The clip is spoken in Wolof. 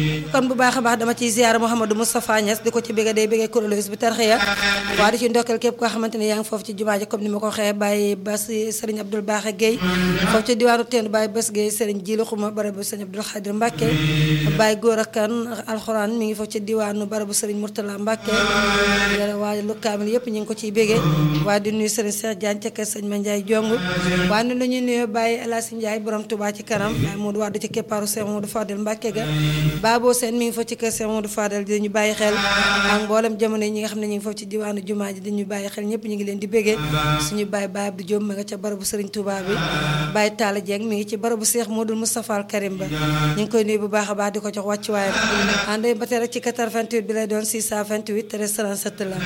kon bu baax a baax dama ciy ziyaara Mouhamadou Moustapha Niass di ko ci bëgg day bëggee kuréelu bi tarxiya waa di ci ndokkeel képp koo xamante ne yaa ngi foofu ci jumaa ji comme ni ma ko waxee Baye Bass Serigne Abdoul Baaxe Guèye foofu ci diwaanu Tendu Baye Bass Guèye Serigne Jilu Xuma barabu Serigne Abdoul Khadir Mbacke Baye Góora Kan alxuraan mi ngi foofu ci diwaanu barabu Serigne Mourtala Mbacke waaye lu kaamil yëpp ñu ngi ko ciy bëggee waa di nuyu Serigne Cheikh Diagne ca kër Sëñ Mandiaye Jong waa ni la ñuy nuyu Baye El Hadj Ndiaye borom Touba ci kanam Baye Modou Wade ci keppaaru Cheikh Modou Fadel Mbacke ga Babo Sène mi ngi foofu ci kër Cheikh Modou Fadel di ñu bàyyi xel ak mboolem jamono yi ñi nga xam ne ñu ngi foofu ci diwaanu jumaa ji di ñu bàyyi xel ñëpp ñu ngi leen di bëggee suñu Baye Baye Abdou Diop ma nga ca barabu Serigne Touba bi Baye Talla Dieng mi ngi ci barabu Cheikh Modou Moustapha Al Karim ba ñu ngi koy nuyu bu baax a baax di ko jox wàccuwaayam ànd ba tey rek ci 88 bi lay doon 628 13 37 la